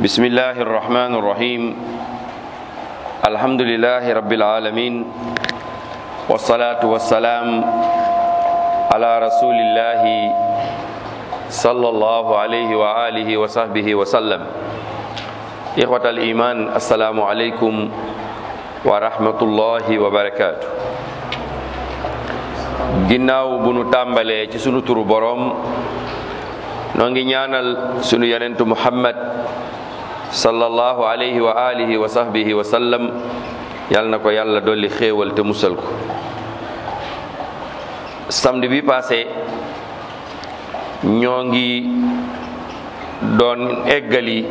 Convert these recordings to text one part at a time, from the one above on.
بسم الله الرحمن الرحيم الحمد لله رب العالمين والصلاة والسلام على رسول الله صلى الله عليه وآله وصحبه وسلم إخوة الإيمان السلام عليكم ورحمة الله وبركاته ginnaaw bu nu tàmbalee ci sunu turu boroom noo ngi ñaanal sunu yonentu muhammad sallallahu alayhi wa alihi wa sahbihi wa sallam yal na ko yàlla dolli xéewal te musal ko samedi bi passé ñoo ngi doon eggali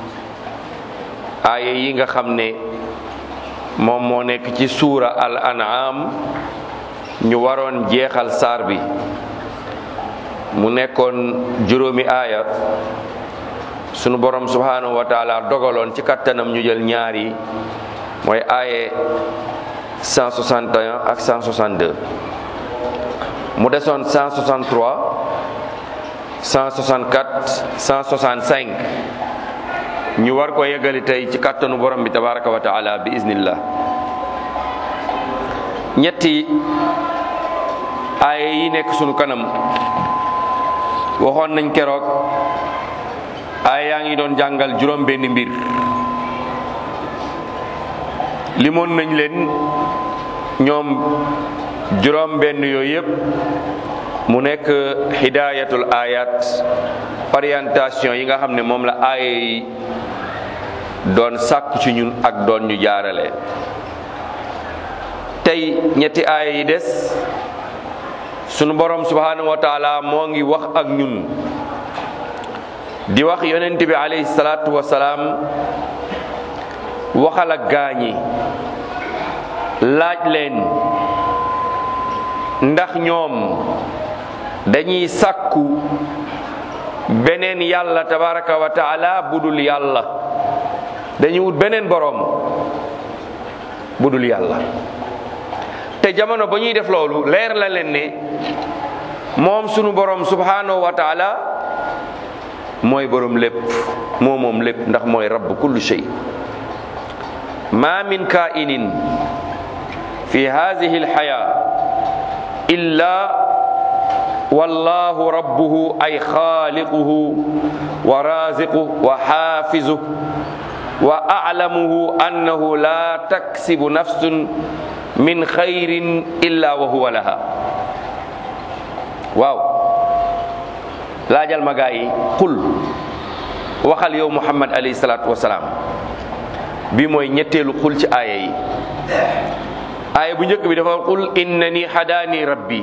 aaya yi nga xam ne moom moo nekk ci suura al an'am ñu waroon jeexal saar bi mu nekkoon juróomi aaya sunu borom subhanahu wa taala dogaloon ci kattanam ñu jël ñaari mooy aaye 161 ak 162 mu desoon 163 164 165 ñu war ko yeggali tey ci kattanu borom bi tabaraka wa taala bi iznillah ñetti aaye yi nekk sunu kanam waxoon nañ keroog aaye yaa ngi doon jàngal juróom benn mbir limoon nañ leen ñoom juróom benn yooyu yëpp mu nekk hidayatul ayat orientation yi nga xam ne moom la aaye yi doon sàkku ci ñun ak doon ñu jaarale tey ñetti aaya yi des sunu borom subhanahu wa taala moo ngi wax ak ñun di wax yonent bi alayhi salaatu wasalaam waxal ak gaañi laaj leen ndax ñoom dañuy sàkku beneen yàlla tabaraka wa taala budul yàlla dañuy wut beneen boroom budul yàlla te jamono ba ñuy def loolu leer la leen ne moom sunu borom subhanahu wa taala mooy borom lépp moo moom lépp ndax mooy rabb kulli shay ma min kainin fi hadhihi alhaya illa wallahu rabbuhu ay khaliquhu wa raziquhu wa hafizuhu wa a'lamuhu annahu la taksibu nafsun min xayrin illa wa huwa laha waaw laajal ma gaa yi qul waxal yow muhammad alayhi salaatu wasalaam bi mooy ñetteelu qul ci aaya yi aaya bu njëkk bi dafa qul innani hadaani rabbi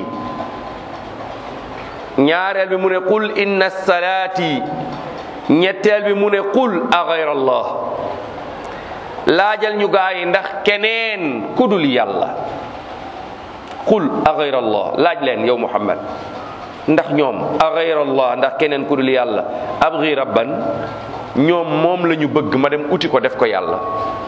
ñaareel bi mu ne qul inna salaati ñetteel bi mu ne qul a gayra allah laajal ñu gaa yi ndax keneen kudul yàlla qul a gayra allah laaj leen yow muhammad ndax ñoom a gayra allah ndax keneen kudul yàlla abgi rabban ñoom moom la ñu bëgg ma dem uti ko def ko yàlla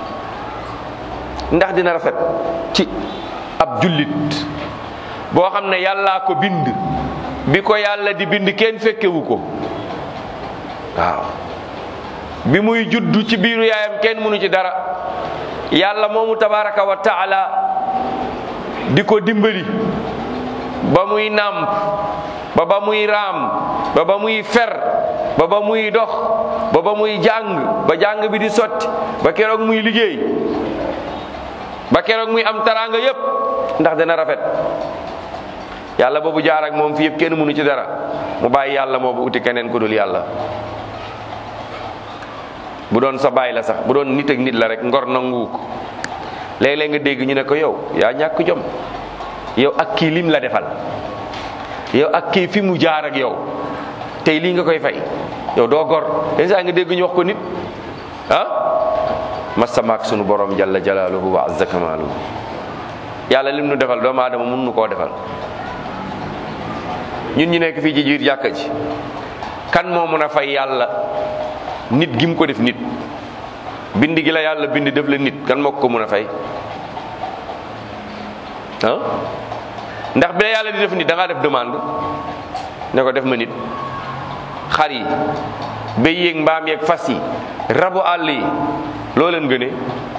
ndax dina rafet ci ab jullit boo xam ne yàllaa ko bind bi ko yàlla di bind kenn fekkewu ko waaw bi muy juddu ci biiru yaayam kenn mënu ci dara yàlla moomu tabaraka wa taala di ko dimbali ba muy nàmp ba ba muy raam ba ba muy fer ba ba muy dox ba ba muy jàng ba jàng bi di sotti ba keroog muy liggéey ba keroog muy am taraanga yépp ndax dana rafet yàlla boobu jaar ak moom fi yëpp kenn mënu ci dara mu bàyyi yàlla moo bu uti keneen ku dul yàlla bu doon sa baay la sax bu doon nit ak nit la rek ngor nangu ko léeg-léeg nga dégg ñu ne ko yow yaa ñàkk jom yow ak kii lim la defal yow ak kii fi mu jaar ak yow tey lii nga koy fay yow doo gor yenn saa nga dégg ñu wax ko nit ah masamaak sunu borom jalla jalaaluhu wa azza kamaaluhu yàlla lim nu defal doomu aadama mun nu koo defal ñun ñu nekk fii ci jiir jàkka ji kan moo mën a fay yàlla nit gi mu ko def nit bind gi la yàlla bind def la nit kan moo ko mën a fay ah ndax bi la yàlla di def nit da ngaa def demande ne ko def ma nit xar yi béy yeeg mbaam yeeg fas yi rabu àll yi loo leen gënee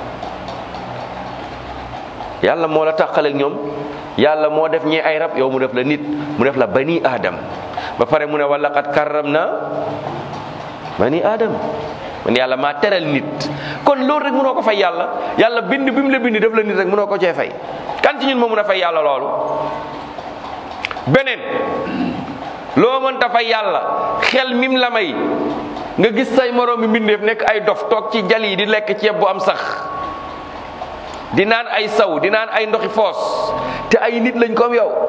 yàlla moo la tàqaleeg ñoom yàlla moo def ñee ay rab yow mu def la nit mu def la bani adam ba pare mu ne wala qad karram na bani adam man yàlla maa teral nit kon loolu rek mënoo ko fay yàlla yàlla bind bi mu la bind def la nit rek mënoo ko cee fay kan ci ñun moo mën a fay yàlla loolu beneen loo mënta fay yàlla xel mim la may nga gis say moroom mi mbindeef nekk ay dof toog ci jal yi di lekk ceeb bu am sax di naan ay saw di naan ay ndoxi foos te ay nit lañ ko am yow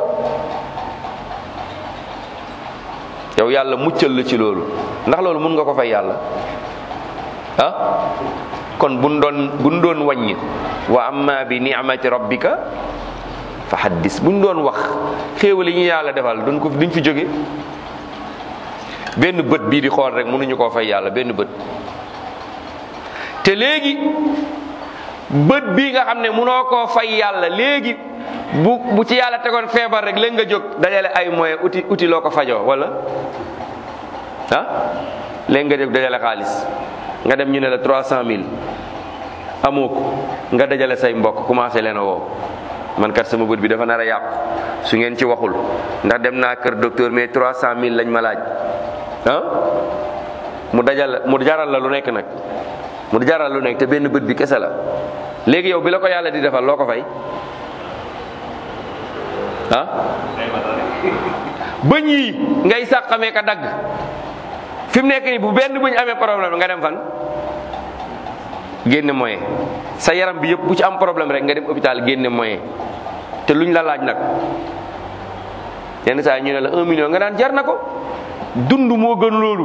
yow yàlla muccal la ci loolu ndax loolu mun nga ko fay yàlla ah kon buñ doon buñ doon wàññi wa amma bi ni'mati rabbika fa haddis buñ doon wax xéewal yi ñu yàlla defal duñ ko duñ fi jóge benn bët bii di xool rek mënuñu koo fay yàlla benn bët te léegi bët bii nga xam ne mënoo koo fay yàlla léegi bu bu ci yàlla tegoon feebar rek léegi nga jóg dajale ay moyen uti uti loo ko fajoo wala ah léegi nga jóg dajale xaalis nga dem ñu ne la trois cent mille amoo ko nga dajale say mbokk commencé leen a woo man kat sama bët bi dafa nar a yàqu su ngeen ci waxul ndax dem naa kër docteur mais trois cent mille lañ ma laaj ah mu dajal mu jaral la lu nekk nag mu jaral lu nekk te benn bët bi kese la léegi yow bi la ko yàlla di defal loo ko fay ah bëñ yi ngay sàqamee ka dagg fi mu nekk nii bu benn bëñ amee problème nga dem fan génne moyen sa yaram bi yëpp bu ci am problème rek nga dem hôpital génne moyen te luñ la laaj nag yenn saa yi ñu ne la un million nga daan jar na ko dund moo gën loolu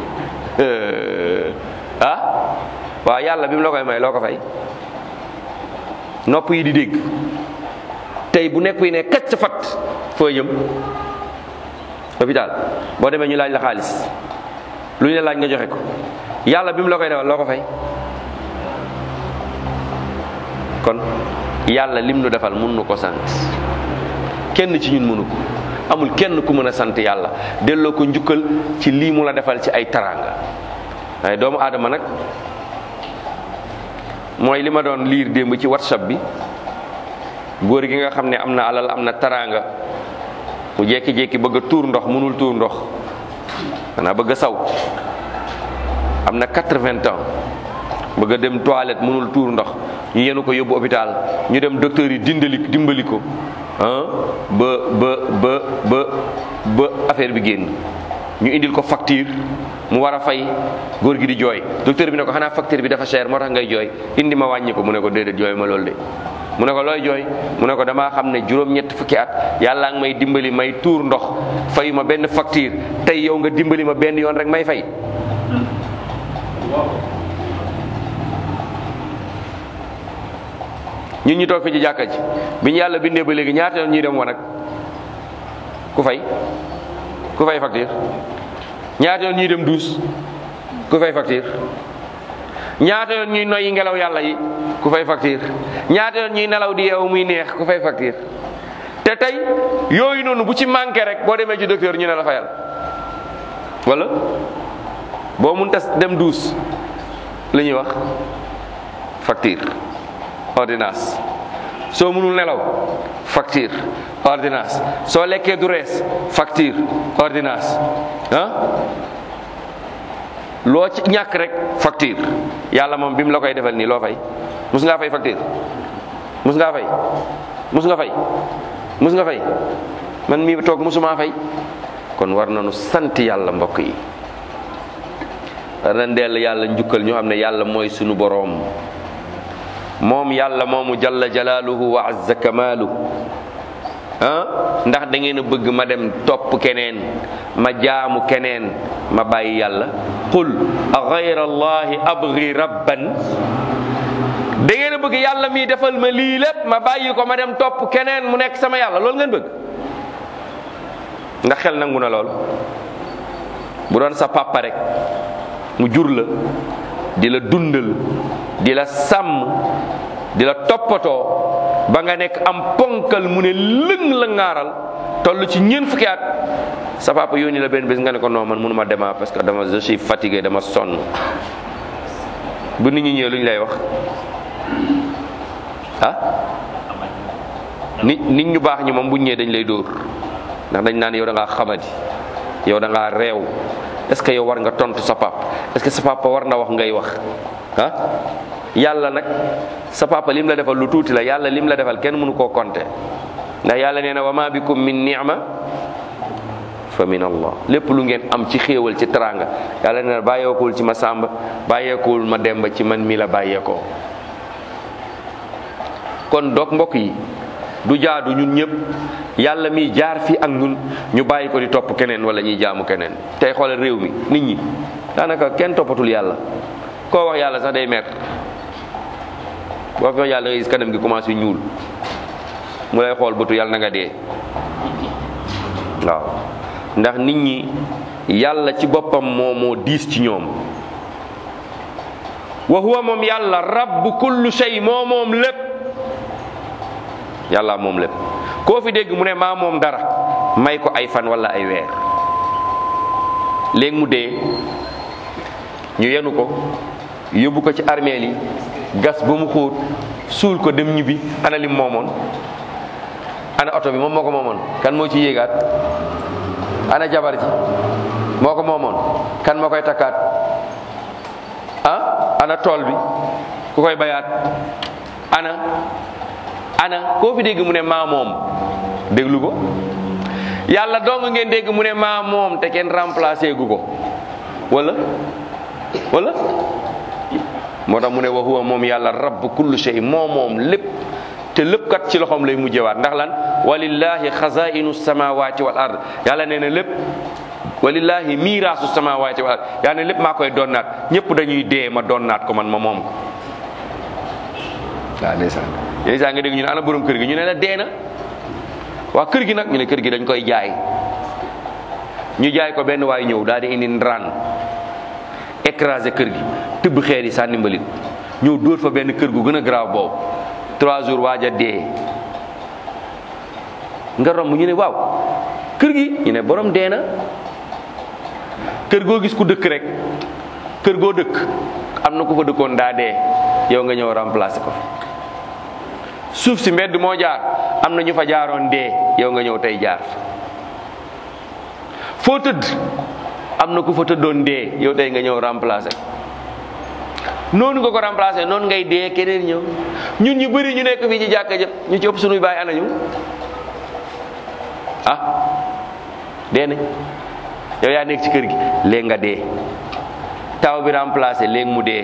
ah waaw yàlla bi mu la koy may loo ko fay nopp yi di dégg tey bu nekk yi ne kacc fat fooy jëm hôpital boo demee ñu laaj la xaalis lu ñu la laaj nga joxe ko yàlla bi mu la koy defal loo ko fay kon yàlla lim nu defal mun nu ko sant kenn ci ñun mënu ko amul kenn ku mën a sant yàlla delloo ko njukkal ci lii mu la defal ci ay taraanga waaye doomu aadama nag mooy li ma doon liir démb ci whatsapp bi góor gi nga xam ne am na alal am na taraanga mu jékki-jékki bëgg a tuur ndox mënul tuur ndox xanaa bëgg a saw am na quatre-vingts ans bëgg a dem toilette mënul tuur ndox ñu yenu ko yóbbu hôpital ñu dem docteur yi dindali dimbali ko ah ba ba ba ba ba affaire bi génn ñu indil ko facture mu war a fay góor gi di jooy docteur bi ne ko xanaa facture bi dafa cher moo tax ngay jooy indi ma wàññi ko mu ne ko déedéet jooy ma loolu de mu ne ko looy jooy mu ne ko damaa xam ne juróom-ñett fukki at yàlla ngi may dimbali may tuur ndox fayu ma benn facture tey yow nga dimbali ma benn yoon rek may fay ñun ñu toog fi ci jàkka ji bi ñu yàlla bindee ba léegi ñaata yoon ñuy dem wanag ku fay ku fay facture ñaata yoon ñuy dem duus ku fay facture ñaata yoon ñuy noyyi ngelaw yàlla yi ku fay facture ñaata yoon ñuy nelaw di yeewu muy neex ku fay facture te tey yooyu noonu bu ci manqué rek boo demee ci docteur ñu ne la fayal wala boo mun tas dem duus li ñuy wax facture ordonnance soo mënul nelaw facture ordonnance soo lekkee du rees facture ordonnance ah loo ci ñàkk rek facture yàlla moom bi mu la koy defal nii loo fay mus ngaa fay facture mus ngaa fay mus nga fay mus nga fay man mii toog musumaa fay kon war nañu sant yàlla mbokk yi war na ndeel yàlla njukkal ñu xam ne yàlla mooy sunu boroom moom yàlla moomu jalla jalaaluhu wa azza kamaalu ah ndax da ngeen a bëgg ma dem topp keneen ma jaamu keneen ma bàyyi yàlla qul a gayra allahi abgi rabban da ngeen a bëgg yàlla mi defal ma lii lépp ma bàyyi ko ma dem topp keneen mu nekk sama yàlla loolu ngeen bëgg ndax xel nangu na lool bu doon sa papa rek mu jur la di la dundal di la sàmm di la toppatoo ba nga nekk am ponkal mu ne lëng la ngaaral toll ci ñeent fukki at sa papa yónni la benn bés nga ne ko non man mënuma dema parce que dama je suis fatigué dama sonn bu nit ñi ñëwee lu ñu lay wax ah nit nit ñu baax ñi moom bu ñu ñëwee dañ lay dóor ndax dañ naan yow da ngaa xamadi yow da ngaa réew est-ce que yow war nga tontu sa papa est-ce que sa papa war na wax ngay wax ah yàlla nag sa papa lim la defal lu tuuti la yàlla lim la defal kenn mënu koo compter ndax yàlla nee na wa ma bikum min ni'ma fa min allah lépp lu ngeen am ci xéewal ci teraanga yàlla nee na bàyyeekuwul ci ma sàmba bàyyeekuwul ma demba ci man mi la bàyyeekoo kon doog mbokk yi du jaadu ñun ñëpp yàlla mi jaar fi ak ñun ñu bàyyi ko di topp keneen wala ñuy jaamu keneen tey xoolal réew mi nit ñi daanaka kenn toppatul yàlla koo wax yàlla sax day mer boo fi wax yàlla nga gis kanam gi commencé ñuul mu lay xool bëtu yàlla na nga dee waaw ndax nit ñi yàlla ci boppam moo moo diis ci ñoom wa huwa moom yàlla rabbu kullu shay moo moom lépp yàlla moom lépp koo fi dégg mu ne maa moom dara may ko ay fan wala ay weer léegi mu dee ñu yenu ko yóbbu ko ci armeel yi gas ba mu xóot suul ko dem ñibbi ana lim moomoon ana oto bi moom moo ko moomoon kan moo ci yéegaat ana jabar ji moo ko moomoon kan moo koy takkaat ah ana tool bi ku koy bayaat ana ana koo fi dégg mu ne maa moom déglu ko yàlla dong ngeen dégg mu ne maa moom te kenn remplacé gu ko wala wala moo tax mu ne wa huwa moom yàlla rabb kullu shay moo moom lépp te lépp kat ci loxoom lay mujjewaat ndax lan walillahi xazainu samawati wal ard yàlla nee na lépp walillahi miiraasu samawati wal ard yàlla ne lépp maa koy donnaat ñëpp dañuy dee ma donnaat ko man ma moom ko waaw ndeysaan yéen saa nga dégg ñu ne ana borom kër gi ñu ne la dee na waa kër gi nag ñu ne kër gi dañ koy jaay ñu jaay ko benn waay ñëw daal di indi ndaraan écrasé kër gi tibb xeer yi sànni mbalit ñëw dóor fa benn kër gu gën a grave boobu trois jours waaj a dee nga romb ñu ne waaw kër gi ñu ne borom dee na kër goo gis ku dëkk rek kër goo dëkk am na ku fa dëkkoon daa dee yow nga ñëw remplacer ko suuf si mbedd moo jaar am na ñu fa jaaroon dee yow nga ñëw tey jaar foo tëdd am na ku fa tëddoon dee yow tey nga ñëw remplacer noonu nga ko remplacer noonu ngay dee keneen ñëw ñun ñu bëri ñu nekk fii ci jàkka jëpp ñu ci ëpp sunuy baay anañu ah dee nañ yow yaa nekk ci kër gi léegi nga dee taw bi remplacer léegi mu dee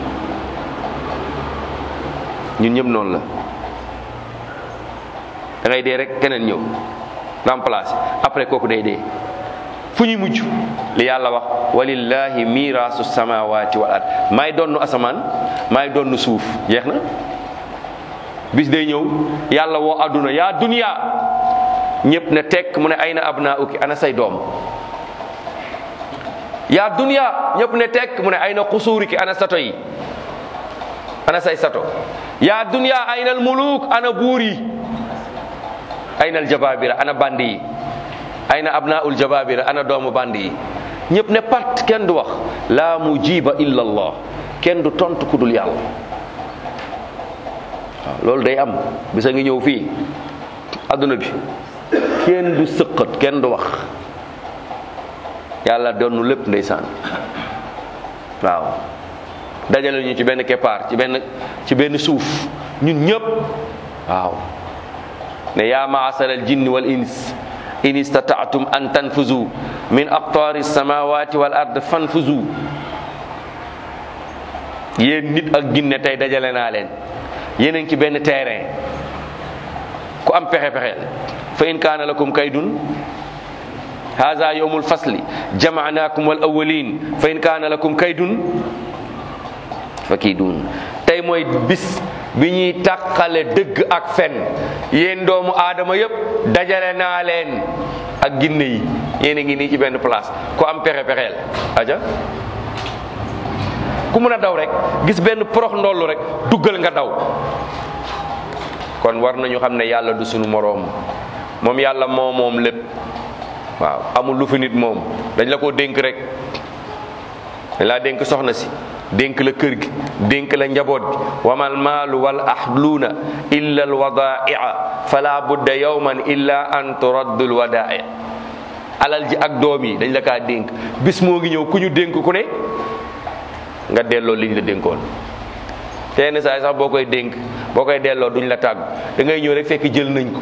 ñun ñëpp noonu la da ngay dee rek keneen ñëw remplacer après kooku day dee fu ñuy mujj li yàlla wax walillahi miraasu samawati wal ard maay donnu asamaan maay donnu suuf jeex na bis day ñëw yàlla woo adduna yaa dunya ñëpp ne tekk mu ne ay na abnaa uki ana say doom yaa dunya ñëpp ne tekk mu ne ay na xusuuri ki ana sato yi ana say sato yaa dunya ay na al muluk ana buur yi ay na al jababira ana bandi yi ay na abnaul jababira ana doomu bandi yi ñëpp ne pat kenn du wax laa mujiba illa allah kenn du tontu ku dul yàlla waaw loolu day am bisa ngi ñëw fii adduna bi kenn du sëqat kenn du wax yàlla doonu lépp ndeysaan waaw dajale ñu ci benn keppaar ci benn ci benn suuf ñun ñëpp waaw ne yaa maasar al jinni wal ins in istataatum an tanfuzu min aqtaari samawati wal ard fanfuzu yéen nit ak ginne tey dajale naa leen yéen a ngi ci benn terrain ku am pexe pexeel fa in kaana lakum kaydun haza yawmul fasli jamaanaakum wal awwalin fa in kaana lakum kaydun fa kiidun tey mooy bis bi ñuy tàqale dëgg ak fen yéen doomu aadama yépp dajale naa leen ak ginne yi yéen a ngi nii ci benn place ku am pexe pexeel aja ku mën a daw rek gis benn porox ndollu rek duggal nga daw kon war nañu xam ne yàlla du sunu moroom moom yàlla moo moom lépp waaw amul lu fi nit moom dañ la koo dénk rek dañ laa dénk soxna si dénk la kër gi dénk la njaboot gi wamal maalu wal ahluuna illa al wadaaia fala budda yawman illa an turaddu al wadaaia alal ji ak doom yi dañ la kaa dénk bis moo ngi ñëw ku ñu dénk ku ne nga delloo liñ la dénkoon tenn saa sax boo koy dénk boo koy delloo duñ la tàggu da ngay ñëw rek fekk jël nañ ko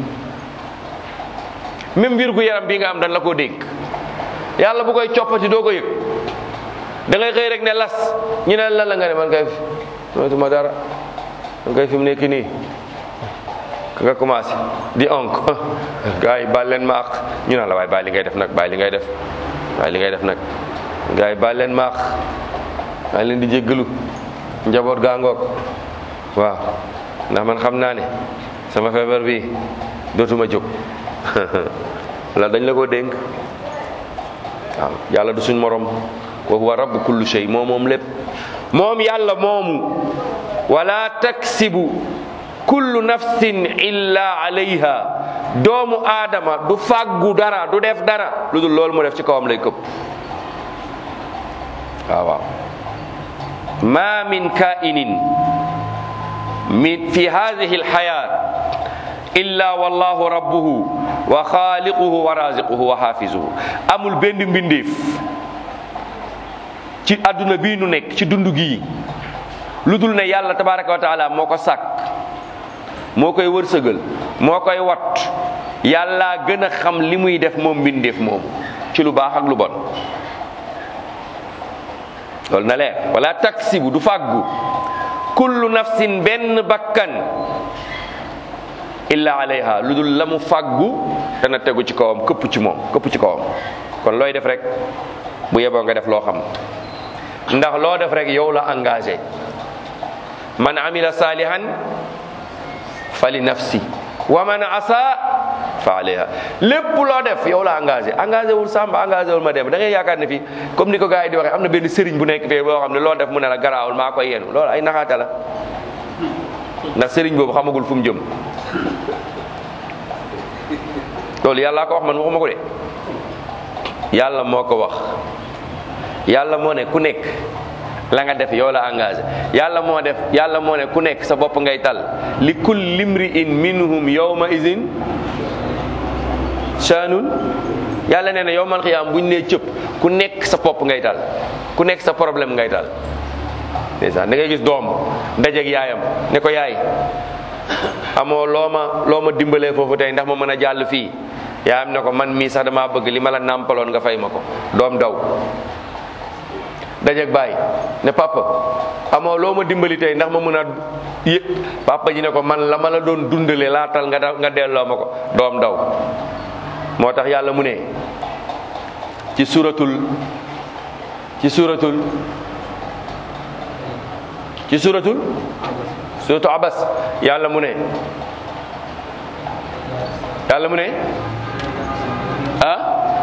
même mbir gu yaram bii nga am dañ la koo dénk yàlla bu koy coppati doo ko yëg da ngay xëy rek ne las ñu ne lan la nga ne man kay moytuma dara man kay fi mu nekk nii nga commencé di onk gars yi baal leen ma ak ñu naan la waaye bàyyi li ngay def nag bàyyi li ngay def bàyyi li ngay def nag gars yi baal leen ma ak maa leen di jéggalu njaboot gaa ngoog waaw ndax man xam naa ne sama feebar bi dootuma jóg la dañ la ko dénk waaw yàlla du suñ morom wa huwa rabbu kulli shay moom moom lépp moom yàlla moomu wala taksibu kullu nafsin illa alayha doomu aadama du fàggu dara du def dara lu dul loolu mu def ci kawam lay këpp waaw waaw ma min kainin min fi hadihi alhayat illa wallahu rabbuhu wa xaaliquhu wa raziquhu wa hafizuhu amul benn mbindeef ci àdduna bii nu nekk ci dund gii lu dul ne yàlla tabaraka wa taala moo ko sàkk moo koy wërsëgal moo koy wat yàlla gën a xam li muy def moom mbindeef moomu ci lu baax ak lu bon loolu na leer wala taksibu du fàggu kullu nafsin benn bakkan illa alayha lu dul la mu fàggu dana tegu ci kawam këpp ci moom këpp ci kawam kon looy def rek bu yeboo nga def loo xam ndax loo def rek yow la engagé man amila salihan fali nafsi wa man asa fa alayha lépp loo def yow la engagé engagé wul Samba engagé wul ma dem da ngay yaakaar ne fii comme ni ko gars yi di waxee am na benn sëriñ bu nekk fii boo xam ne loo def mu ne la garaawul maa koy yenu loolu ay naxaata la ndax sëriñ boobu xamagul fu mu jëm loolu yàlla ko wax man waxuma ko de yàlla moo ko wax yàlla moo ne ku nekk la nga def yow la engagé yàlla moo def yàlla moo ne ku nekk sa bopp ngay tal li kulli imri'in minhum yawma izin shaanun yàlla nee na yowmal xiyaam buñ nee cëpp ku nekk sa bopp ngay tal ku nekk sa problème ngay tal ndeysaan da ngay gis doom ndajeeg yaayam ne ko yaay amoo loo ma loo ma dimbalee foofu tey ndax ma mën a jàll fii yaayam ne ko man mii sax damaa bëgg li ma la nàmpaloon nga fay ma ko doom daw dajeeg baay ne papa amoo loo ma dimbali tey ndax ma mën a yëg papa ji ne ko man la ma la doon dundale laatal nga da nga delloo ma ko doom daw moo tax yàlla mu ne ci suratul ci suratul ci suratul suratu abas yàlla mu ne yàlla mu ne ah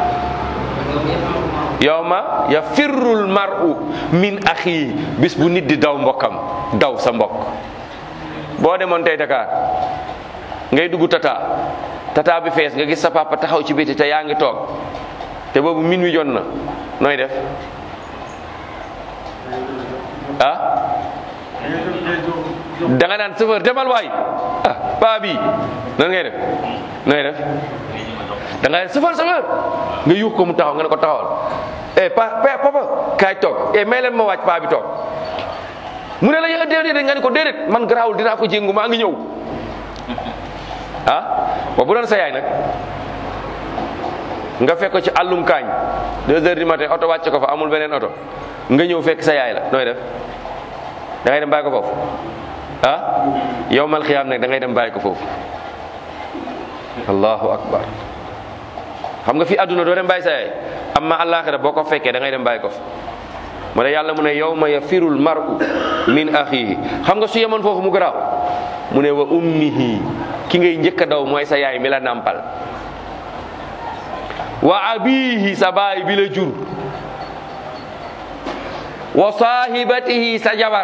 yawma yafirrul mar'u min axi bis bu nit di daw mbokkam daw sa mbokk boo demoon tey Dakar ngay dugg tata tata bi fees nga gis sa papa taxaw ci biti te yaa ngi toog te boobu min wi jot na nooy def ah da nga naan chauffeur demal waay ah paa bi nan ngay def nooy def da nga ne chauffeur chauffeur nga yuux ko mu taxaw nga ne ko taxawal eh pa papa kaay toog eh may leen ma wàcc paa bi toog mu ne la yow déedéet nga ne ko déedéet man garaawul dinaa ko jéngu maa ngi ñëw ah wa bu doon sa yaay nag nga fekk ko ci àllum kaañ deux heures du matin oto wàcc ko fa amul beneen oto nga ñëw fekk sa yaay la nooy def da ngay dem bàyyi ko foofu ah yow mal xiyaam nag da ngay dem bàyyi ko foofu allahu akbar xam nga fi àdduna doo dem bàyyi sa yaay amma àllaaxira boo ko fekkee da ngay dem bàyyi ko fa mu ne yàlla mu ne yawma yafirul mar'u min axihi xam nga su yemoon foofu mu garaaw mu ne wa ummihi ki ngay njëkk a daw mooy sa yaay mi la nàmpal wa abihi sa baay bi la jur wa saahibatihi sa jabar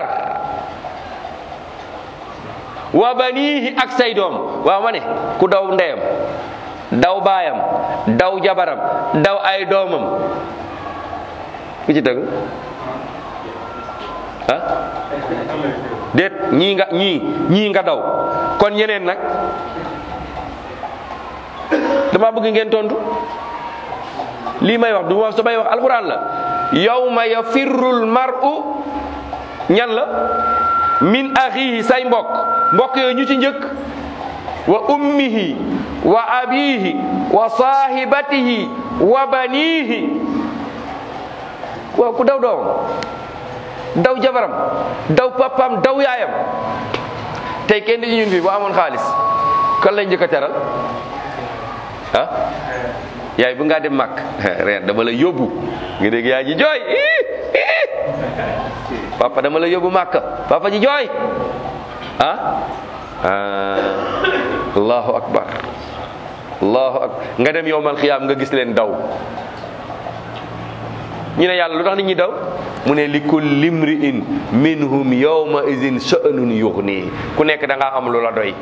wa banihi ak say doom waaw ma ne ku daw ndeyam daw baayam daw jabaram daw ay doomam ku ci tegu ah déet ñii nga ñii ñii nga daw kon ñeneen nag dama bëgg ngeen tontu lii may wax du ma samay wax alquran la yawma yafirrul mar'u ñan la min axihi say mbokk mbokk yooyu ñu ci njëkk wa ummihi wa abihi wa sahibatihi wa banihi waaw ku daw doomam daw jabaram daw papam daw yaayam tey kenn di ñun fii bu amoon xaalis kan lañ njëkk a teral ah yaay bu ngaa dem màkk ren dama la yóbbu nga dégg yaay ji jooy papa dama la yóbbu màkk papa ji jooy ah allahu akbar allahu akbar nga dem yowmal xiyaam nga gis leen daw ñu ne yàlla lu tax nit ñi daw mu ne li kulli imri'in minhum yawma idin sha'nun yughni ku nekk da ngaa am lu la doy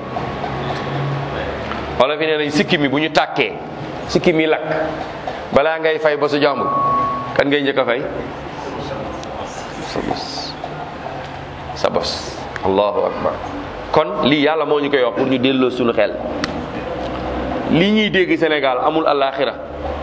wala fi nee nañ sikki mi bu ñu tàkkee sikki mi lakk balaa ngay fay ba su jàmbur kan ngay njëkk a fay sa bos sa bos allahu akbar kon lii yàlla moo ñu koy wax pour ñu delloo suñu xel lii ñuy dégg Sénégal amul alaxira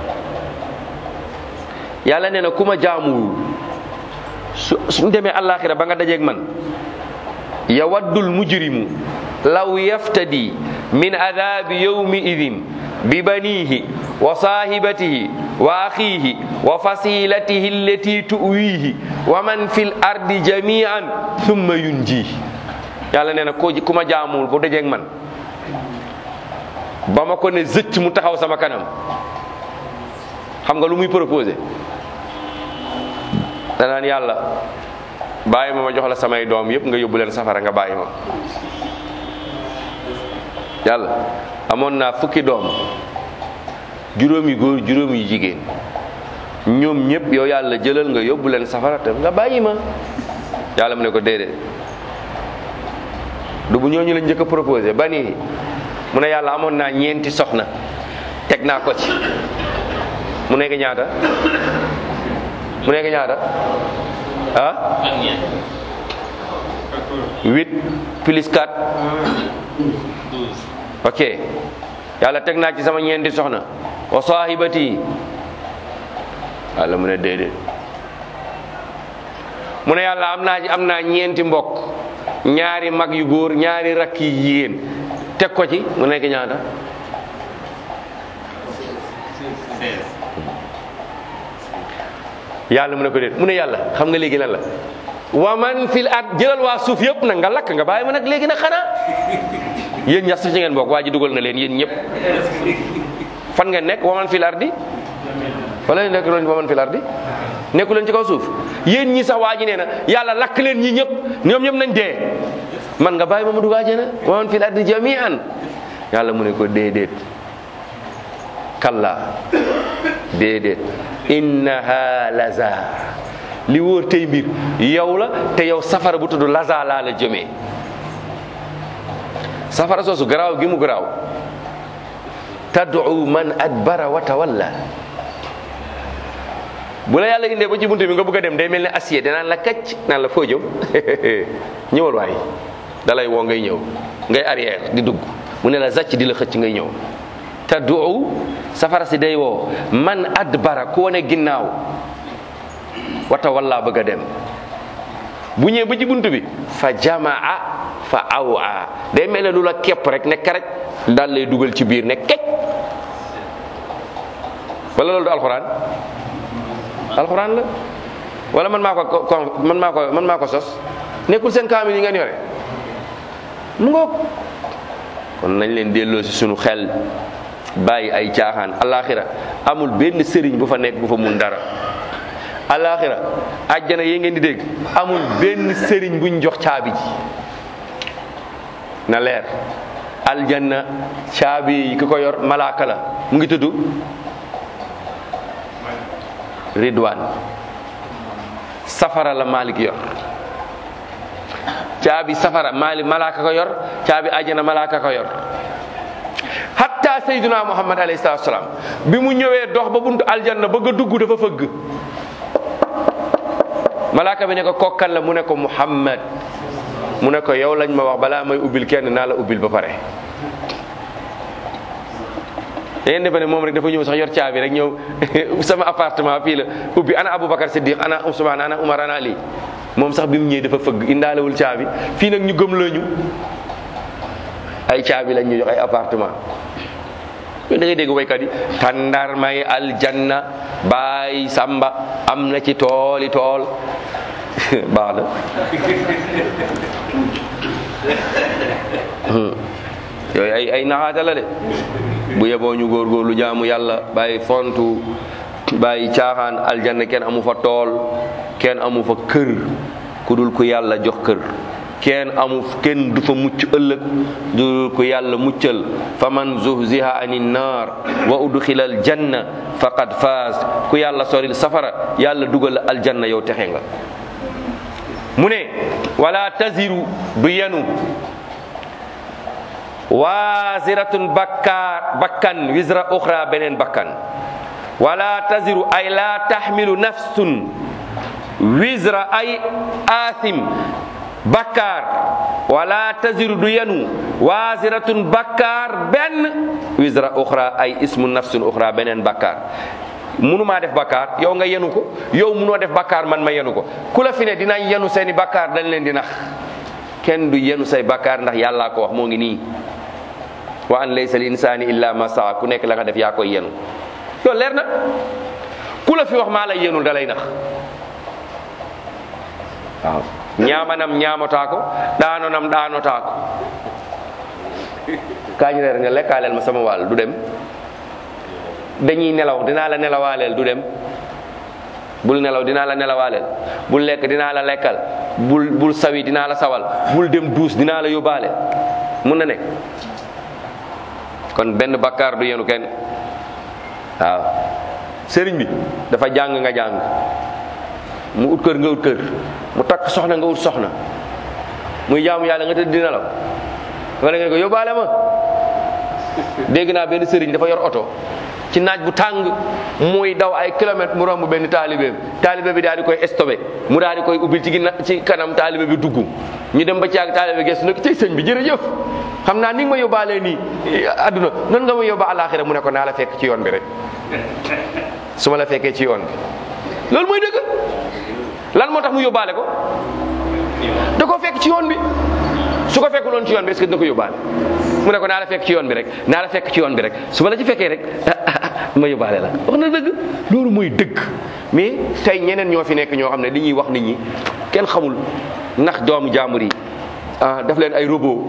yàlla nee na ku ma jaamuwul su suñ demee alaxira ba nga dajeeg man yawaddul mujrimu law yaftadi min adabi yawmi idin bi banihi wa sahibatihi wa akhihi wa fasilatihi allati tuwihi wa man fil ardi jami'an thumma yunji yàlla nee na ko ku ma jaamuwul bu dajeeg man ba ma ko ne zëcc mu taxaw sama kanam xam nga lu muy proposé danaan yàlla bàyyi ma ma jox la samay doom yëpp nga yóbbu leen safara nga bàyyi ma yàlla amoon naa fukki doom juróomi góor juróomi jigéen ñoom ñëpp yow yàlla jëlal nga yóbbu leen safara te nga bàyyi ma yàlla mu ne ko déedéet du bu ñooñu la njëkk a proposé ba nii mu ne yàlla amoon naa ñeenti soxna teg naa ko ci mu nekk ñaata mu nekk ñaata ah huit plus quatre ok yàlla teg naa ci sama ñeenti soxna wa sahibati yàlla mu ne déedéet mu ne yàlla am naa ci am naa ñeenti mbokk ñaari mag yu góor ñaari rakk yi jigéen teg ko ci mu nekk ñaata yàlla mu ne ko déet mu ne yàlla xam nga léegi lan la wa man fil at jëlal waa suuf yëpp nag nga lakk nga bàyyi ma nag léegi nag xanaa yéen ñax ci ngeen bokk waa ji dugal na leen yéen ñëpp fan ngeen nekk wa man fil ardi wala nekk leen wa man fil ardi nekku leen ci kaw suuf yéen ñi sax waa ji nee na yàlla lakk leen ñi ñëpp ñoom ñëpp nañ dee man nga bàyyi ma mu dugg àjjana wa man fil ardi jami'an yàlla mu ne ko déedéet kalla déedéet innaha laza li wóor tey mbir yow la te yow safara bu tudd laza laa la jëmee safara soosu garaaw gi mu garaaw tad'u man adbara wa tawalla bu la yàlla indee ba ci buntu bi nga bëgg a dem day mel ne acier danaan la kacc naan la foo jëm ñëwal waay dalay woo ngay ñëw ngay arrière di dugg mu ne la zacc di la xëcc ngay ñëw tad'u safara si day woo man adbara ku wane ginnaaw wata walla bëgg a dem bu ñëwee ba ci bunt bi fa jamaa fa awa day mel ne lu la képp rek ne karaj daal lay dugal ci biir ne kecc wala loolu du alxuraan alxuraan la wala man maa ko ko man maa ko man maa ko sos nekkul seen kaamil yi ngeen yore mu ngoog kon nañ leen delloo si sunu xel bàyyi ay caaxaan alaxira amul benn sëriñ bu fa nekk bu fa mun dara alaxira àjjana yi ngeen di dégg amul benn sëriñ buñ jox caabi ji na leer aljanna caabi yi ki ko yor malaaka la mu ngi tudd ridwan safara la malik yor caabi safara malik malaaka ko yor caabi àjjana malaaka ko yor hatta hatta sayyiduna muhammad alayhi salatu salaam bi mu ñëwee dox ba buntu aljanna bëgg a dugg dafa fëgg malaaka bi ne ko kokkal la mu ne ko muhammad mu ne ko yow lañ ma wax balaa may ubbil kenn naa la ubbil ba pare yéen defe ne moom rek dafa ñëw sax yor caabi rek ñëw sama appartement fii la ubbi ana Aboubacar Siddiq ana Ousmane ana Umar ana Ali moom sax bi mu ñëwee dafa fëgg indaalewul caabi fii nag ñu gëm lañu ay caabi lañ ñu jox ay appartement da ngay dégg waykat yi tàndar may aljanna baay samba am na ci tooli tool baax na yooyu ay ay naxaata la de bu yeboo ñu góorgóorlu jaamu yàlla bàyyi fontu bàyyi caaxaan aljanna kenn amu fa tool kenn amu fa kër ku dul ku yàlla jox kër kenn amu kenn du fa mucc ëllëg du dul ku yàlla muccal fa man zuhziha anin naar wa udxila al janna faqad faaz ku yàlla soril safara yàlla dugal aljanna yow texe nga mu ne wala taziru du yenu waziratun bakkaar bakkan wisra uxra beneen bakkan wala taziru ay la taxmilu nafsun wisra ay asim bakkaar wala taziru du yenu waziratun bakkaar benn wisra uxra ay ismu nafsun uxra beneen bakkaar munumaa def bakkaar yow nga yenu ko yow munoo def bakkaar man ma yenu ko ku la fi ne dinañ yenu seeni bakkaar dañ leen di nax kenn du yenu say bakkaar ndax yàllaa ko wax moo ngi nii wa an laysa al insani illa ma saa ku nekk la nga def yaa koy yenu loolu leer na ku la fi wax maa lay yenul da lay nax waaw ñaamanam ñaamataa ko daanonam daanotaa ko kaañ reer nga lekkaaleel ma sama wàll du dem dañuy nelaw dinaa la nelawaaleel du dem bul nelaw dinaa la nelawaaleel bul lekk dinaa la lekkal bul bul sawi dinaa la sawal bul dem duus dinaa la yóbbaale mun na nekk kon benn bakkaar du yenu kenn waaw sëriñ bi dafa jàng nga jàng mu ut kër nga ut kër mu takk soxna nga ut soxna muy jaamu yàlla nga tëdd di nelaw wala nga ko yóbbaale ma dégg naa benn sëriñ dafa yor oto ci naaj bu tàng muy daw ay kilomètres mu romb benn taalibeem taalibe bi daal di koy stoppé mu daal di koy ubbil ci ginna ci kanam taalibe bi dugg ñu dem ba ci ak taalibe gestu nag ci sëñ bi jërëjëf xam naa ni nga ma yóbbaalee nii adduna nan nga ma yóbba alaxira mu ne ko naa la fekk ci yoon bi rek su ma la fekkee ci yoon bi loolu mooy dëgg lan moo tax mu yóbbaale ko da koo fekk ci yoon bi su ko fekkul woon ci yoon bi est-ce que dina ko yóbbaale mu ne ko naa la fekk ci yoon bi rek naa la fekk ci yoon bi rek su ma la ci fekkee rek ma yóbbaale la wax na dëgg loolu mooy dëgg mais tey ñeneen ñoo fi nekk ñoo xam ne li ñuy wax nit ñi kenn xamul ndax doomu jaambur yi ah daf leen ay robot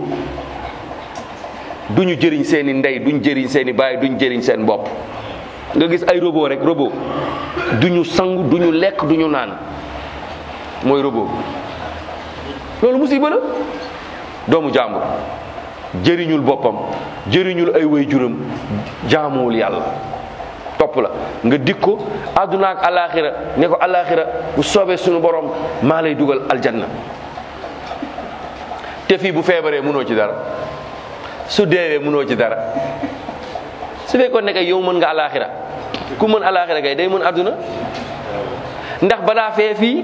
duñu jëriñ seen i ndey duñ jëriñ seen i baay duñ jëriñ seen bopp nga gis ay robot rek robot duñu sangu duñu lekk duñu naan mooy robot loolu musiba la doomu jàmbur jëriñul boppam jëriñul ay way juram jaamuwul yàlla topp la nga dik ko àdduna ak alaxira ne ko alaxira bu soobee suñu borom maa lay dugal aljanna te fii bu feebaree mënoo ci dara su deewee mënoo ci dara su fekkoon ne kay yow mën nga alaxira ku mën alaxira kay day mën àdduna ndax balaa fee fii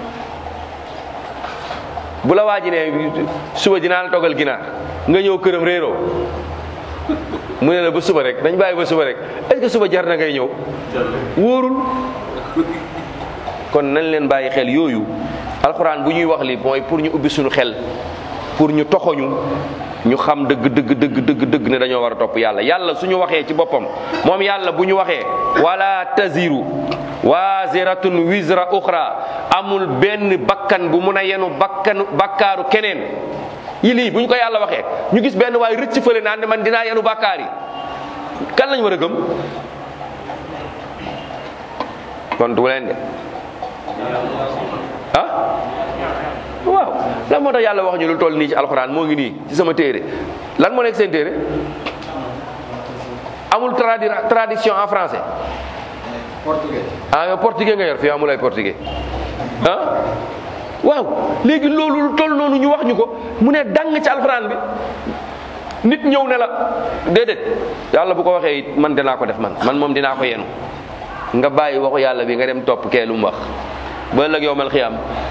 bu la waaji ne suba dinaa la toggal ginaar nga ñëw këram réeroo mu ne la ba suba rek dañ bàyyi ba suba rek est-ce que suba jar na ngay ñëw wóorul kon nañ leen bàyyi xel yooyu alxuraan bu ñuy wax li mooy pour ñu ubbi suñu xel pour ñu toxoñu ñu xam dëgg dëgg dëgg dëgg dëgg ne dañoo war a topp yàlla yàlla suñu waxee ci boppam moom yàlla bu ñu waxee wala taziru waziratun wizra uxra amul benn bakkan bu mun a yenu bakkanu bakkaaru keneen yi lii bu ñu ko yàlla waxee ñu gis benn waay rëcc fële naan ne man dinaa yenu bakkaar yi kan lañ war a gëm kon du leen de ah waaw lan moo tax yàlla wax ñu lu toll nii ci alxuraan moo ngi nii ci sama téere lan moo nekk seen téere amul tradi traduction en français portugais ah yow portugais nga yor fii amul ay portugais ah waaw léegi loolu lu toll noonu ñu wax ñu ko mu ne dang ci alxuraan bi nit ñëw ne la déedéet yàlla bu ko waxee it man dinaa ko def man man moom dinaa ko yenu nga bàyyi waxu yàlla bi nga dem topp kee lu mu wax ba ëllëg yowmal xiyaam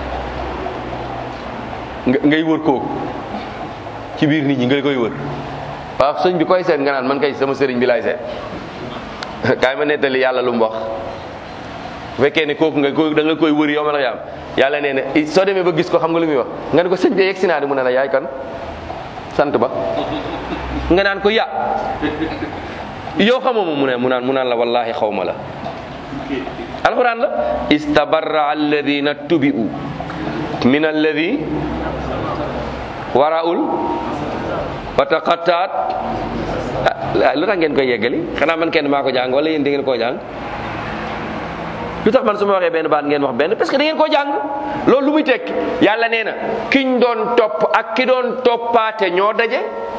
nga ngay wër kooku ci biir nit ñi nga koy wër waaw sëñ bi koy seet nga naan man kay sama sëriñ bi laay seet kaay ma nettali yàlla lu mu wax bu fekkee ne kooku nga ko da nga koy wër yowmal xiyaam yàlla nee na soo demee ba gis ko xam nga lu muy wax nga ne ko sëñ bi yegg si naa di mu ne la yaay kan sant ba nga naan ko ya yow xamoo ma mu ne mu naan mu naan la wallahi xaw ma la alquran la istabarra alladina tubi'u min alladi waraul wa taqattaat lu tax ngeen koy yeggali xanaa man kenn maa ko jàng wala yéen da ngeen koo jàng lu tax man su ma waxee benn baat ngeen wax benn parce que da ngeen koo jàng loolu lu muy tekki yàlla nee na kiñ doon topp ak ki doon toppaate ñoo daje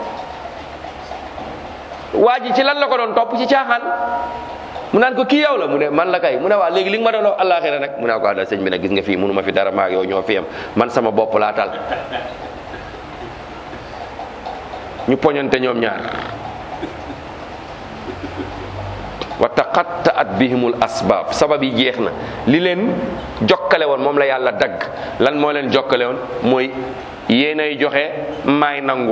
waa ji ci lan la ko doon topp ci caaxaan mu naan ko kii yow la mu ne man la kay mu ne waa léegi li nga ma doon wax àllaaxira nag mu ne ko àlla sëñ bi nag gis nga fii mënu ma fi dara maag yow ñoo fi am man sama bopp laa tal ñu poñante ñoom ñaar wa taqattaat bihimul asbaab sabab yi jeex na li leen jokkale woon moom la yàlla dagg lan moo leen jokkale woon mooy yéenay joxe maay nangu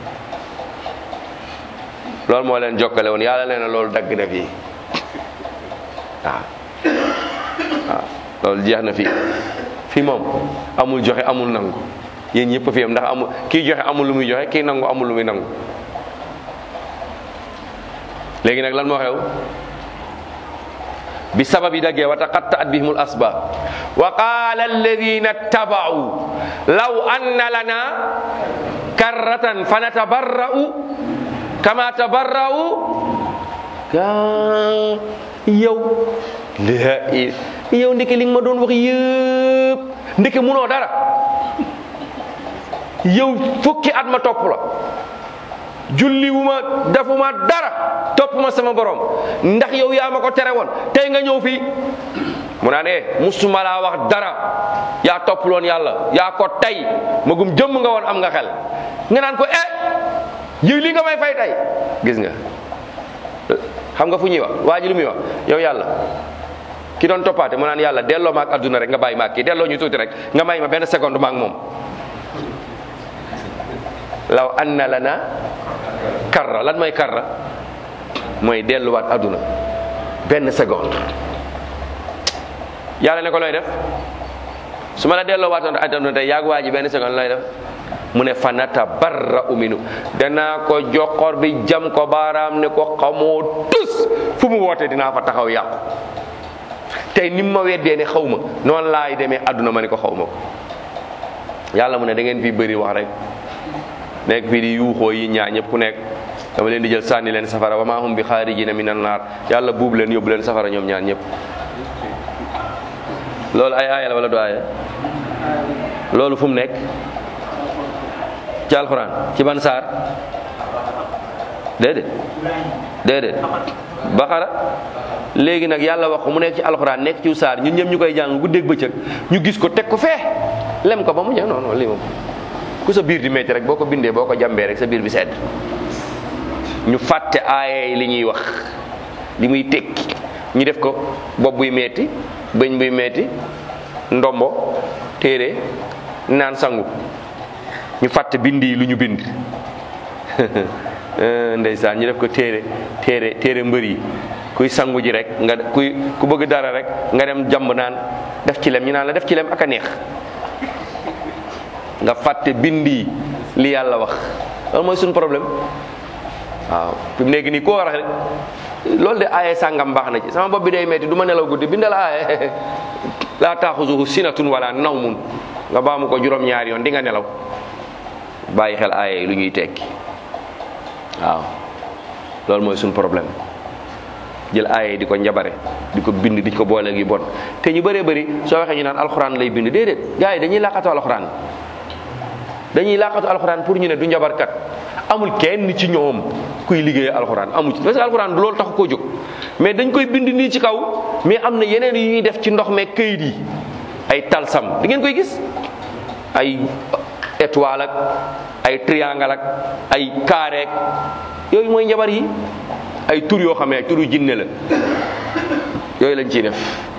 loolu moo leen jokkale woon yàlla leen loolu dagg na fii waaw waaw loolu jeex na fii fii moom amul joxe amul nangu yéen ñëpp fi am ndax amul kii joxe amul lu muy joxe kii nangu amul lu muy nangu léegi nag lan moo xew bi sabab yi daggee wa taqattaat bihimul asbaab wa qaala alladina tabau law anna lana karratan fa natabarra'u kama tabarra'u ka yow la yow ndeke li nga ma doon wax yëpp ndeke munoo dara yow fukki at ma topp la julli wu ma defuma dara topp ma sama borom ndax yow yaa ma ko tere woon tey nga ñëw fii mu naan eh musuma laa wax dara yaa topp loon yàlla yaa ko tey magum jëmm nga woon am nga xel nga naan ko eh yow li nga may fay tey gis nga xam nga fu ñuy wax waa ji lu muy wax yow yàlla ki doon toppaate mu naan yàlla delloo ma ak adduna rek nga bàyyi ma ak kii delloo ñu tuuti rek nga may ma benn seconde ma ak moom law anna lana karra lan mooy karra mooy delluwaat adduna benn seconde yàlla ne ko looy def su ma la delloowaatoon adduna tey yaag waa ji benn seconde looy def mu ne fanata barra uminu danaa ko joxor bi jam ko baaraam ne ko xamoo tus fu mu woote dinaa fa taxaw yàqu tey ni ma weddee ne xaw ma noonu laay demee adduna ma ne ko xaw ma ko yàlla mu ne da ngeen fi bëri wax rek nekk fii di yuuxoo yi ñaa ñëpp ku nekk dama leen di jël sànni leen safara wa maa hum bi xaarijina minan naar yàlla buub leen yóbbu leen safara ñoom ñaar ñëpp loolu ay aaya la wala du aaya loolu fu mu nekk ci alxuraan ci ban saar déedéet déedéet baxara léegi nag yàlla wax ko mu nekk ci alxuraan nekk ci saar ñun ñëpp ñu koy jàng guddeeg bëccëg ñu gis ko teg ko fee lem ko ba mu ñëw non non lii moom ku sa biir di métti rek boo ko bindee boo ko jàmbee rek sa biir bi sedd ñu fàtte aaye li ñuy wax li muy tekki ñu def ko bopp buy metti bëñ buy metti ndombo téere naan sangu ñu fàtte bind yi lu ñu bind ndeysaan ñu def ko téere téere téere mbër yi kuy sangu ji rek nga kuy ku bëgg dara rek nga dem jàmb naan def ci lem ñu naan la def ci lem ak a neex nga fàtte bind yi li yàlla wax loolu mooy suñu problème waaw fi mu nekk nii koo war a rek loolu de aaye sàngam baax na ci sama bopp bi day metti du ma nelaw guddi bindal aaye laa taaxuzuhu sinatun wala nawmun nga baamu ko juróom-ñaari yoon di nga nelaw bàyyi xel aaye yi lu ñuy tekki waaw loolu mooy suñu problème jël aaye yi di ko njabare di ko bind di ko boole gi bon te ñu bëree bëri soo waxee ñu naan alxuraan lay bind déedéet gars yi dañuy laqatu alxuraan dañuy laqatu alxuraan pour ñu ne du njabarkat amul kenn ci ñoom kuy liggéey alxuraan amu ci parce que alxuraan du loolu tax koo jóg mais dañ koy bind nii ci kaw mais am na yeneen yu ñuy def ci ndox meeg këyit yi ay talsam di ngeen koy gis ay étoile ak ay triangle ak ay carré ak yooyu mooy njabar yi ay tur yoo xam ne ay turu jinne la yooyu lañ ciy def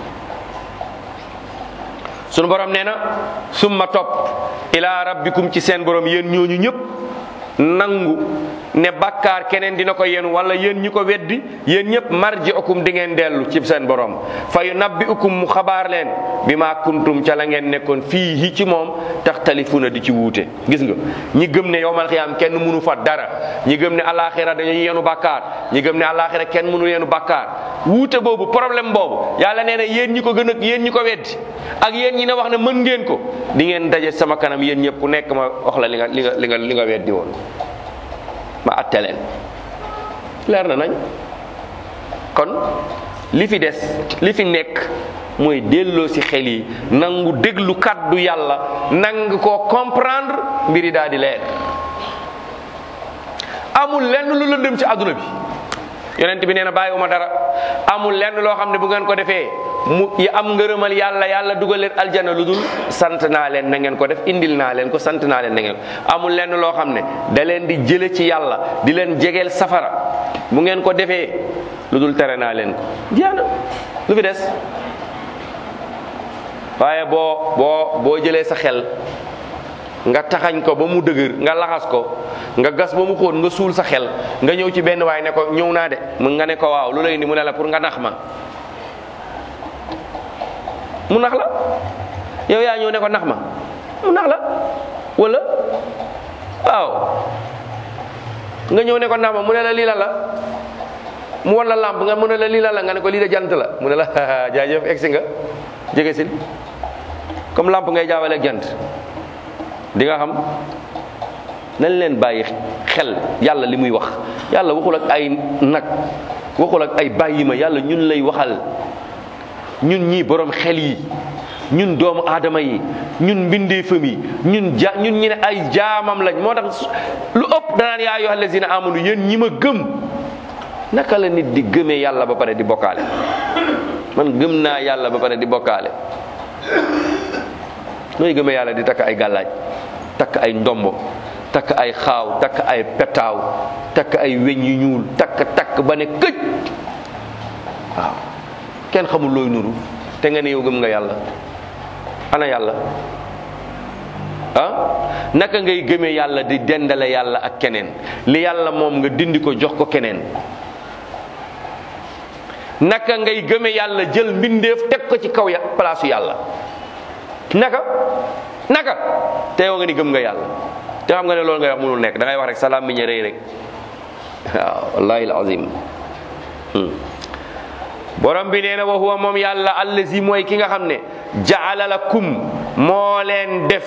sunu borom nee na summa topp ila rabbikum ci seen borom yéen ñooñu ñëpp nangu ne bàkkaar keneen dina ko yéen wala yéen ñi ko weddi yéen ñëpp marji ukum di ngeen dellu ci seen borom fa yu nabbi ukum mu xabaar leen bi maa kuntum ca la ngeen nekkoon fii hi ci moom tax talifuna di ci wuute gis nga ñi gëm ne yowmal xiyaam kenn mënu fa dara ñi gëm ne alaxira dañuy yenu bàkkaar ñi gëm ne alaxira kenn mënu yenu bàkkaar wuute boobu problème boobu yàlla nee na yéen ñi ko gën a yéen ñi ko weddi ak yéen ñi ne wax ne mën ngeen ko di ngeen daje sama kanam yéen ñëpp ku nekk ma wax la li nga li nga li nga li nga weddi woon ma atte leen leer na nañ kon li fi des li fi nekk mooy delloo ci xel yi nangu déglu kàddu yàlla nang koo comprendre mbiri daal di leer amul lenn lu lëndëm ci àdduna bi yonent bi nee na bàyyiwuma dara amul lenn loo xam ne bu ngeen ko defee mu yi am ngërëmal yàlla yàlla dugal leen aljana lu dul sant naa leen na ngeen ko def indil naa leen ko sant naa leen na ngeen amul lenn loo xam ne da leen di jële ci yàlla di leen jegeel safara bu ngeen ko defee lu dul tere naa leen ko jeex na lu fi des waaye boo boo boo jëlee sa xel nga taxañ ko ba mu dëgër nga laxas ko nga gas ba mu xóot nga suul sa xel nga ñëw ci benn waay ne ko ñëw naa de mu nga ne ko waaw lu lay indi mu ne la pour nga nax ma mu nax la yow yaa ñëw ne ko nax ma mu nax la wala waaw nga ñëw ne ko nax ma mu ne la lii la la mu wan la lamp nga mu ne la lii la la nga ne ko lii de jant la mu ne la jaajëf egsi nga jege sil comme lamp ngay jaawale ak jant di nga xam nañ leen bàyyi xel yàlla li muy wax yàlla waxul ak ay nag waxul ak ay bàyyi ma yàlla ñun lay waxal ñun ñii borom xel yi ñun doomu aadama yi ñun mbindeefam yi ñun ja ñun ñi ne ay jaamam lañ moo tax lu ëpp danaan yaa ayyuhal lazina amanu yéen ñi ma gëm naka la nit di gëmee yàlla ba pare di bokkaale man gëm naa yàlla ba pare di bokkaale nooy gëmee yàlla di takk ay gàllaaj takk ay ndombo takk ay xaaw takk ay petaaw takk ay weñ yu ñuul takk takk ba ne këj waaw kenn xamul looy nuru te nga ne yow gëm nga yàlla ana yàlla ah naka ngay gëmee yàlla di dendale yàlla ak keneen li yàlla moom nga dindi ko jox ko keneen naka ngay gëmee yàlla jël mbindeef teg ko ci kaw ya palaasu yàlla naka naka te yow nga ni gëm nga yàlla te xam nga ne loolu ngay wax mënul nekk da ngay wax rek salaam mi ñe rëy rek waaw wallahi alazim borom bi nee na wa huwa moom yàlla allazi mooy ki nga xam ne jaala lakum moo leen def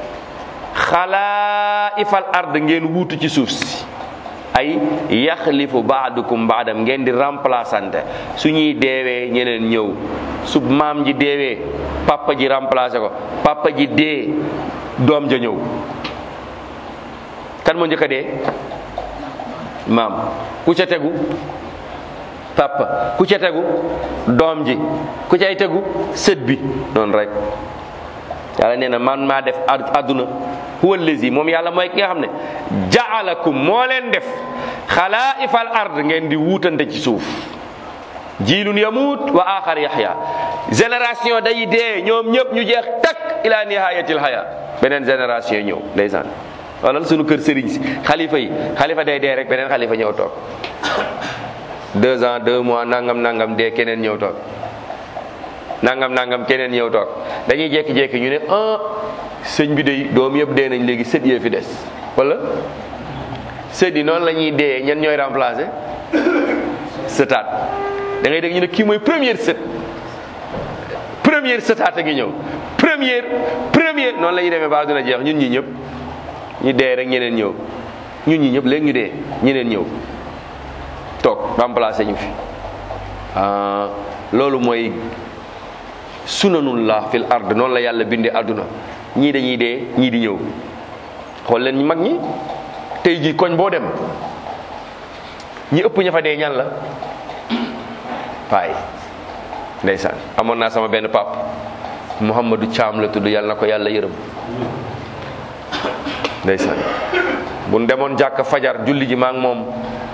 xalaifal ard ngeen wuutu ci suuf si ay yaxlifu baadukum baadam ngeen di remplaçante su ñuy deewee ñeneen ñëw su maam ji deewee papa ji remplacé ko papa ji dee doom ja ñëw kan moo njëkk a dee maam ku ca tegu papa ku ca tegu doom ji ku cay tegu sët bi noonu rek yàlla nee na man maa def àdduna huwa allazi moom yàlla mooy ki nga xam ne jaalakum moo leen def xalaifal ard ngeen di wuutante ci suuf jiilun yamut wa axar yaxya génération day dee ñoom ñëpp ñu jeex takk ila nihayatil haya beneen génération ñëw ndeysaan walal sunu kër sëriñ si xalifa yi xalifa day dee rek beneen xalifa ñëw toog deux ans deux mois nangam nangam dee keneen ñëw toog nangam nangam keneen ñëw toog dañuy jékki-jékki ñu ne ah sëñ bi de doom yëpp dee nañ léegi sët yee fi des wala sët yi noonu la ñuy dee ñen ñooy remplacer sëtaat da ngay dégg ñu ne kii mooy première sët première sëtaat a ngi ñëw première première noonu la ñuy demee ba àdduna jeex ñun ñi ñëpp ñu dee rek ñeneen ñëw ñun ñi ñëpp léegi ñu dee ñeneen ñëw toog remplacer ñu fi ah loolu mooy sunanullah fil ard noonu la yàlla bindee àdduna ñii dañuy dee ñii di ñëw xool leen ñu mag ñi tey jii koñ boo dem ñi ëpp ña fa dee ñan la waay ndeysaan amoon naa sama benn pap Mouhamadou Thiam la tudd yàlla na ko yàlla yërëm ndeysaan bu nu demoon jàkk fajar julli ji maa ngi moom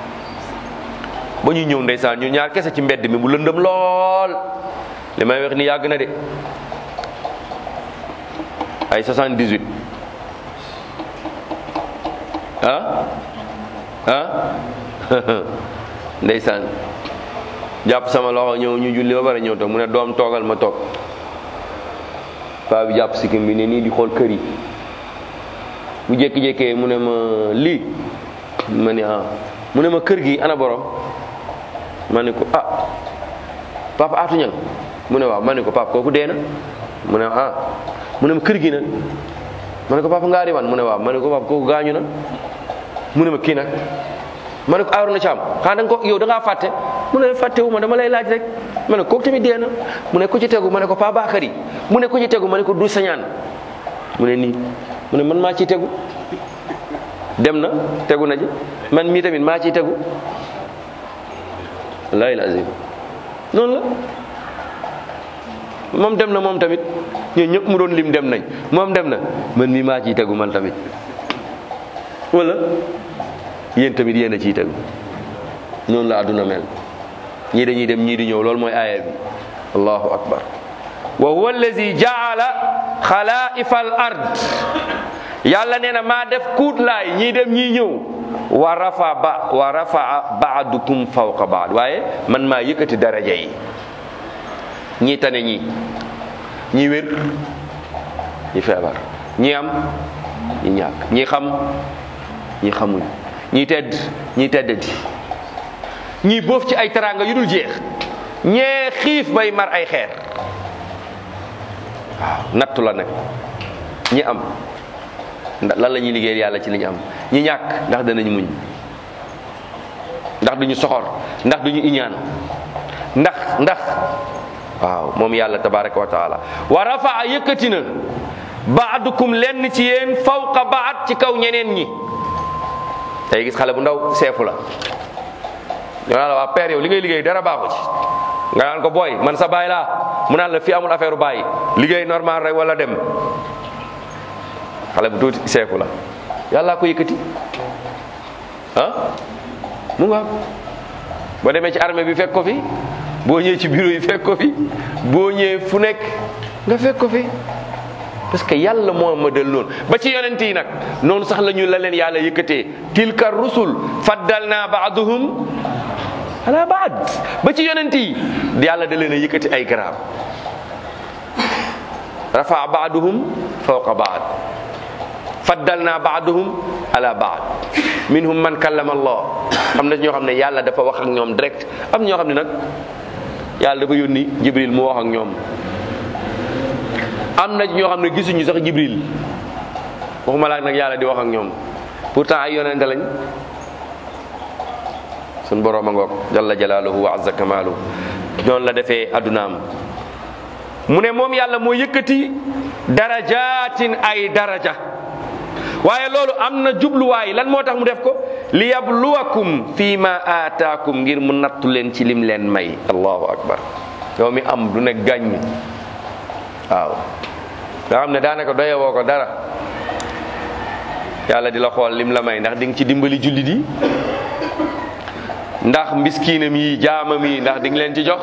ba ñuy ñëw ndeysaan ñu ñaar kese ci mbedd mi mu lëndëm lool li may wax ni yàgg na de ay 78 ah ah ndeysaan jàpp sama loxo ñëw ñu julli ba pare ñëw toog mu ne doom toogal ma toog paa bi jàpp sikkim bi ne nii di xool kër yi bu jékki-jékkee mu ne ma lii ma ne ah mu ne ma kër gi ana borom ma ne ko ah papa aatu ñang mu ne waaw ma ne ko papa kooku dee na mu ne ah mu ne ma kër gi nag ma ne ko papa ngaari wan mu ne waaw ma ne ko papa kooku gaañu na mu ne ma kii nag ma ne ko aaru na caam xanaa da nga ko yow da ngaa fàtte mu ne fàttewu ma dama lay laaj rek ma ne kooku tamit dee na mu ne ku ci tegu ma ne ko paa Bakary mu ne ku ci tegu ma ne ko du sañaan mu ne nii mu ne man maa ciy tegu dem na tegu na ji man mii tamit maa ciy tegu wallaahi lazim noonu la moom dem na moom tamit ñun ñëpp mu doon lim dem nañ moom dem na man mii maa ciy tegu man tamit wala yéen tamit yéen a ciy tegu noonu la àdduna mel ñii dañuy dem ñii di ñëw loolu mooy aaya bi allahu akbar wa huwa allazi jaala xalaifa al ard yàlla nee na maa def kuutlaay ñii dem ñii ñëw wa rafa ba wa rafaa baadukum fawqa baad waaye man maa yëkkati daraja yi ñii tane ñii ñii wér ñi feebar ñi am ñi ñàkk ñi xam ñi xamuñ ñi tedd ñi teddati ñii boof ci ay teraanga yu dul jeex ñee xiif bay mar ay xeer waaw nattu la nag ñi am ndax lan la ñuy liggéeyal yàlla ci li ñu am ñi ñàkk ndax danañ muñ ndax duñu soxor ndax duñu iñaan ndax ndax waaw moom yàlla tabaraka wa taala wa rafaa yëkkati na baadukum lenn ci yéen fawqa baad ci kaw ñeneen ñi tey gis xale bu ndaw seefu la ñoo naan la waa père yow li ngay liggéey dara baaxu ci nga naan ko booy man sa baay laa mu naan la fii amul affaire baay liggéey normal rek wala dem xale bu tuuti seefu la yàlla ko yëkkati ah mu nga boo demee ci armée bi fekk ko fi boo ñëwee ci bureau yi fekk ko fi boo ñëwee fu nekk nga fekk ko fi parce que yàlla moo ma del noonu ba ci yonent yi nag noonu sax la ñu la leen yàlla yëkkatee tilka rusul faddalna baaduhum ala baad ba ci yonent yi yàlla da leen a yëkkati ay garaab rafa baaduhum fawqa baad faddalna baaduhum ala baad minhum man kallama allah am na ñoo xam ne yàlla dafa wax ak ñoom direct am ñoo xam ne nag yàlla dafa yónni jibril mu wax ak ñoom am na ñoo xam ne gisuñu sax jibril waxuma laak nag yàlla di wax ak ñoom pourtant ay yonente lañ sun boroom a ngoog jalla jalaaluhu wa azza kamaaluhu noonu la defee addunaam mu ne moom yàlla moo yëkkati darajaatin ay daraja waaye loolu am na jubluwaay lan moo tax mu def ko li yabluwakum fi ma aataakum ngir mu nattu leen ci lim leen may allahu akbar yow mi am du ne gàññ waaw nga xam ne daanaka doyewoo ko dara yàlla di la xool lim la may ndax di nga ci dimbali jullit yi ndax mbiskiinam yi jaamam yi ndax di nga leen ci jox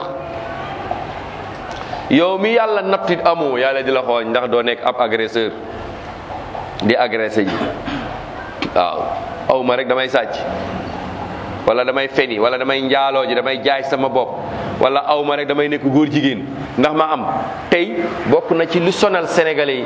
yow mi yàlla nattit amoo yàlla di la xool ndax doo nekk ab agresseur di agressé ji waaw aw ma rek damay sàcc wala damay feni wala damay njaaloo ji damay jaay sama bopp wala aw ma rek damay nekk góor jigéen ndax ma am tey bokk na ci lu sonal sénégalais yi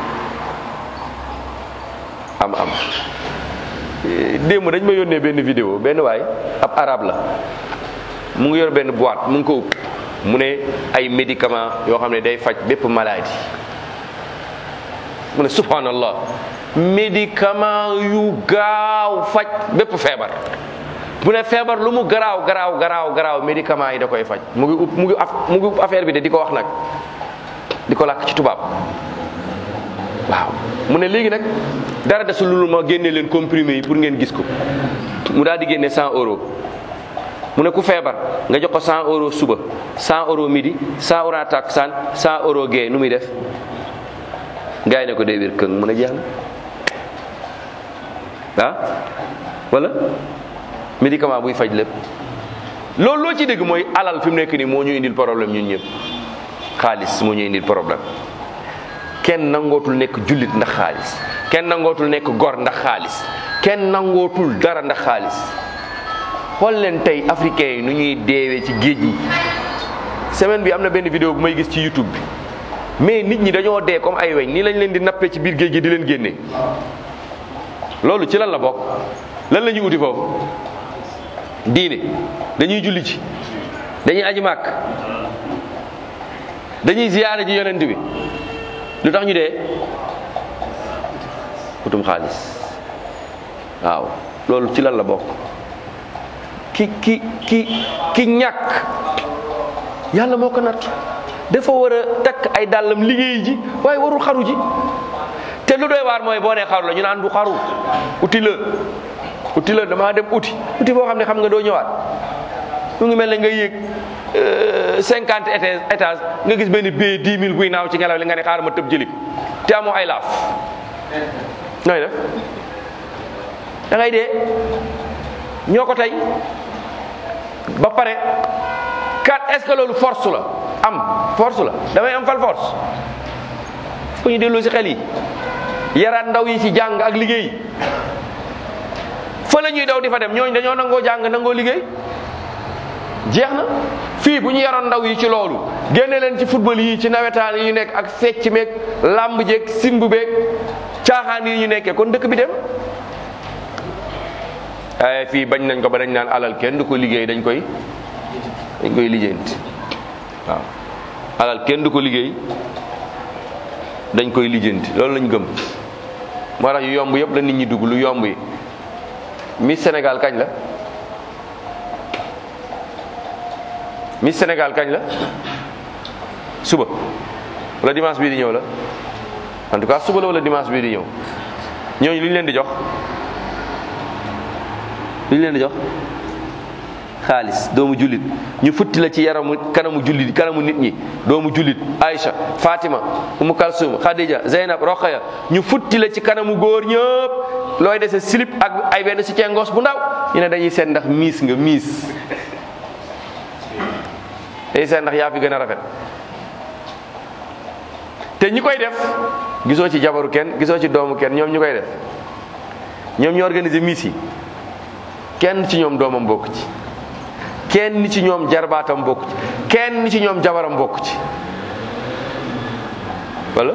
am am démb dañ ma yónnee benn vidéo benn waay ab arab la mu ngi yor benn boîte mu ngi ko upp mu ne ay médicament yoo xam ne day faj bépp maladie mu ne subhanallah médicament yu gaaw faj bépp feebar mu ne feebar lu mu garaaw garaaw garaaw garaaw médicament yi da koy faj mu ngi upp mu ngi mu ngi upp affaire bi de di ko wax nag di ko làkk ci tubaab waaw mu ne léegi nag dara desul lu ma génne leen comprimé yi pour ngeen gis ko mu daal di génne 100 euros mu ne ku feebar nga jox ko 100 euros suba 100 euros midi 100 euros takkusaan 100 euros gee nu muy def gars yi ne ko day wér këng mu ne jeex na ah wala médicament buy faj lépp loolu loo ci dégg mooy alal fi mu nekk nii moo ñu indil problème ñun ñëpp xaalis moo ñu indil problème kenn nangootul nekk jullit ndax xaalis kenn nangootul nekk gor ndax xaalis kenn nangootul dara ndax xaalis xool leen tey africains yi nu ñuy deewee ci géej yi semaine bi am na benn vidéo bu may gis ci YouTube bi mais nit ñi dañoo dee comme ay weñ nii lañ leen di nappee ci biir géej gi di leen génne loolu ci lan la bokk lan la ñuy uti foofu diine dañuy julli ci dañuy aji màkk dañuy ziyaare ji yonent bi lu tax ñu dee utum xaalis waaw loolu ci lan la bokk ki ki ki ki ñàkk yàlla moo ko natt dafa war a takk ay dàllam liggéey ji waaye warul xaru ji te lu doy waar mooy boo nee xaru la ñu naan du xaru uti la uti la damaa dem uti uti boo xam ne xam nga doo ñëwaat mu ngi mel ne nga yéeg cinquante étage nga gis benn billet dix mille buy naaw ci ngelaw li nga ne xaaral ma tëb jëli ko te amoo ay laaf nooy def da ngay dee ñoo ko tey ba pare kat est-ce que loolu force la am force la damay am fal force fu ñu delloo si xel yi yaraat ndaw yi ci jàng ak liggéey fa la ñuy daw di fa dem ñooñu dañoo nangoo jàng nangoo liggéey jeex na fii bu ñu yaroon ndaw yi ci loolu génne leen ci football yi ci nawetaan yi ñu nekk ak fecc meeg làmb jeeg simb beeg caaxaan yi ñu nekkee kon dëkk bi dem ay fii bañ nañ ko ba dañ naan alal kenn du ko liggéey dañ koy dañ koy lijjanti waaw alal kenn du ko liggéey dañ koy lijjanti loolu lañ gëm moo tax yu yomb yëpp la nit ñi dugg lu yomb yi Miss Sénégal kañ la Miss Sénégal kañ la suba wala dimanche bii di ñëw la en tout cas suba la wala dimanche bii di ñëw ñooñu lu ñu leen di jox lu ñu leen di jox xaalis doomu jullit ñu futti la ci yaramu kanamu jullit kanamu nit ñi doomu jullit Aïcha Fatima Umu Kalsum Khadija Zeynab Rokhaya ñu futti la ci kanamu góor ñëpp looy dese slip ak ay benn si cengos bu ndaw ñu ne dañuy seet ndax miis nga miis dañuy seet ndax yaa fi gën a rafet te ñi koy def gisoo ci jabaru kenn gisoo ci doomu kenn ñoom ñu koy def ñoom ñu organiser miis yi kenn ci ñoom doomam bokk ci kenn ci ñoom jarbaatam bokk ci kenn ci ñoom jabaram bokk ci wala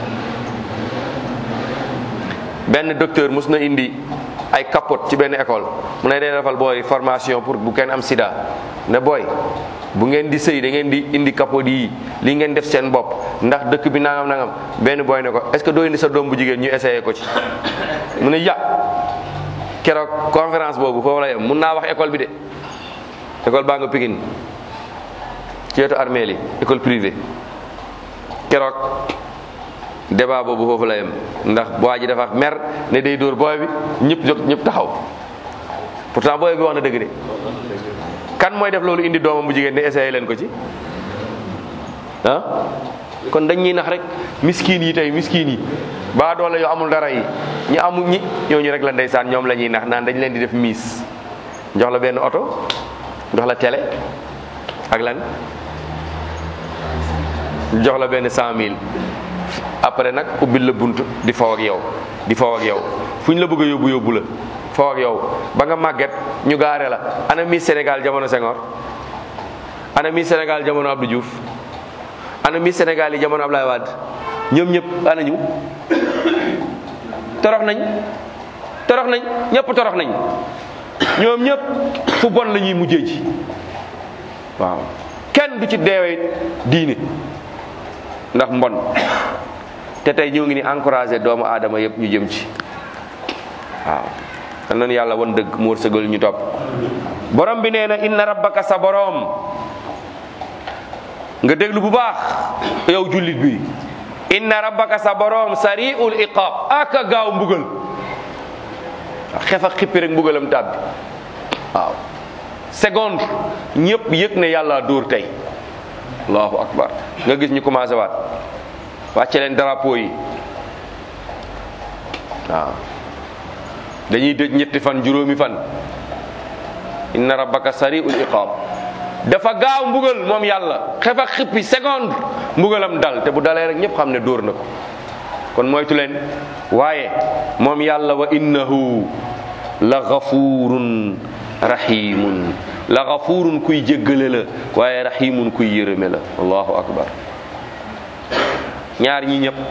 benn docteur mus na indi ay capote ci benn école mu ne day defal booy formation pour bu kenn am sida ne booy bu ngeen di sëy da ngeen di indi capote yi li ngeen def seen bopp ndax dëkk bi nangam nangam benn booy ne ko est-ce que doo indi sa doom bu jigéen ñu essayé ko ci mu ne ya keroog conférence boobu foofu la yem mun naa wax école bi de école baa nga Pikine ci wetu armée yi école privée keroog débat boobu foofu la yem ndax waa ji dafa mer ne day dóor booy bi ñëpp jóg ñëpp taxaw pourtant booy bi wax na dëgg de kan mooy def loolu indi doomam bu jigéen ne essayé leen ko ci ah kon dañ ñuy nax rek miskin yi tey miskin yi baa doole yoo amul dara yi ñi amul ñi ñooñu rek la ndeysaan ñoom la ñuy nax naan dañ leen di def miis jox la benn oto jox la télé ak lan jox la benn cent mille après nag ubbil la bunt di faw ak yow di faw ak yow fu ñu la bëgg a yóbbu yóbbu la faw ak yow ba nga màgget ñu gaare la ana Miss Sénégal jamono Senghor ana Miss Sénégal jamono Abdou Diouf ana Miss Sénégal yi jamono Ablaye Wade ñoom ñëpp ana ñu torox nañ torox nañ ñëpp torox nañ ñoom ñëpp fu bon la ñuy mujjee ji waaw kenn du ci deewee diine ndax mbon te tey ñoo ngi ni encouragé doomu aadama yëpp ñu jëm ci waaw xam nañu yàlla wan dëgg mu wërsëgal ñu topp borom bi nee na inna rabbaka sa borom nga déglu bu baax yow jullit bi inna rabbaka sa borom sariul iqab aka gaaw mbugal xef ak xippi rek mbugalam tàbbi waaw seconde ñëpp yëg ne yàlla dóor tey allahu akbar nga gis ñu commencé waat wàcce leen drapeau yi waaw dañuy dëj ñetti fan juróomi fan inna rabbaka sari'ul iqab dafa gaaw mbugal moom yàlla xef ak xippi seconde mbugalam dal te bu dalee rek ñëpp xam ne dóor na ko kon moytu leen waaye moom yàlla wa innahu la gafurun rahimun la gafurun kuy jéggale la waaye rahimun kuy yërëme la allahu akbar ñaar ñi ñëpp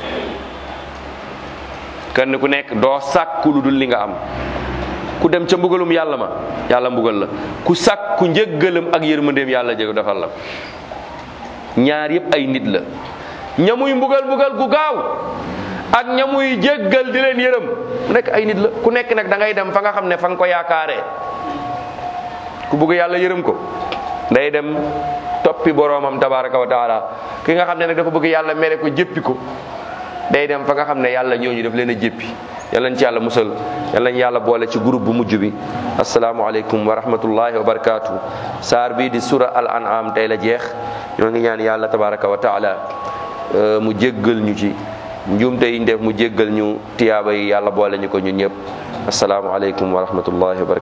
kenn ku nekk doo sàkku lu dul li nga am ku dem ca mbugalum yàlla ma yàlla mbugal la ku sàkku njëggalam ak yërmandeem yàlla jéego defal la ñaar yëpp ay nit la ñamuy mbugal mbugal gu gaaw ak ñamuy jéggal di leen yërëm ku nekk ay nit la ku nekk nag da ngay dem fa nga xam ne fa nga ko yaakaaree ku bëgg yàlla yërëm ko day dem toppi boroomam tabaraka wa taala ki nga xam ne nag dafa bëgg yàlla mere ko jéppi ko day dem fa nga xam ne yàlla ñooñu daf leen a jéppi yàlla nañ ci yàlla musal yàlla nañ yàlla boole ci groupe bu mujj bi asalaamualeykum wa rahmatullahi wa barakaatu saar bii di sura al an'am tey la jeex ñoo ngi ñaan yàlla tabaraka wa taala mu jéggal ñu ci njuumte yi ñu def mu jéggal ñu tiyaaba yi yàlla boole ñu ko ñun ñëpp asalaamualeykum wa rahmatullahi wa barakatu